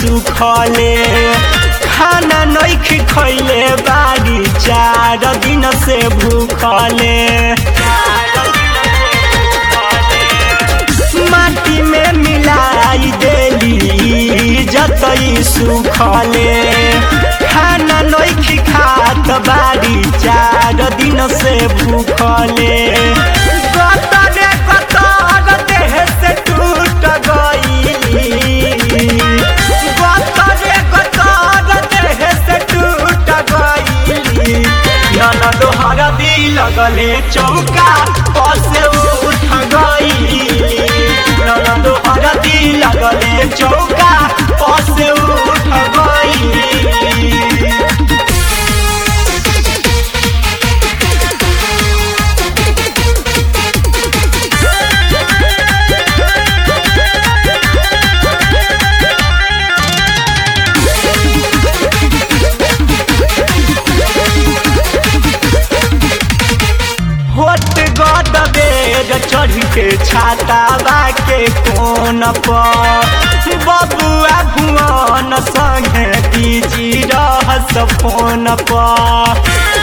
सुखले खाना नैख खैले बारी चार दिन से भूखले माटी में मिलाई देली जतई सुखले खाना नैख खात बारी चार दिन से भूखले गतरे गतर देह से टूट गईली गतरे गतर देह से टूट गईली ननद हरदी लगले चौका पसे उठ गईली ननद हरदी लगले चौका पसे उठ गईली होट गद बेर चढ़ के छाता के कोन पर बबुआ भुवन संगे बीजी रहस फोन पर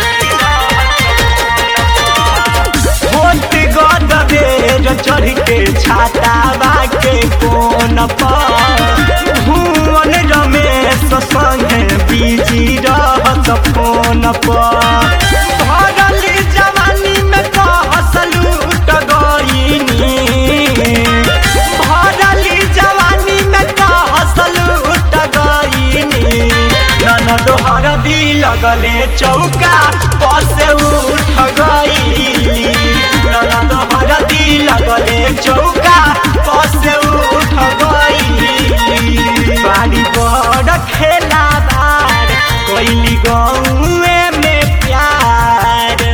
होट गद बेर चढ़ के छाता के कोन पर भुवन रमेश संगे बीजी रहस फोन पर भरल जवानी में कहस लूट गईनी भरल जवानी में कहस लूट गईनी ननद हरदी लगले चौका पसे उठ गईली ननद हरदी लगले चौका पसे उठ गईली बारी बड़ खेला बार कोइली गौए में प्यार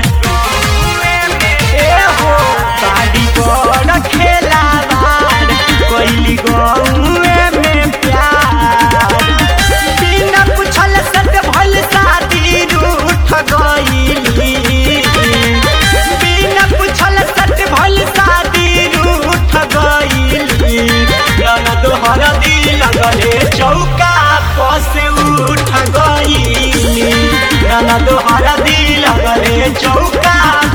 ए हो बारी बड़ खेला बार कोइली गौए में प्यार बिना पूछल सट भइल शादी रूठ गईली बिना पूछल सट भइल शादी रूठ गईली ननद हरदी लगले चौका पसे उठ गईली ननद हरदी लगले चौका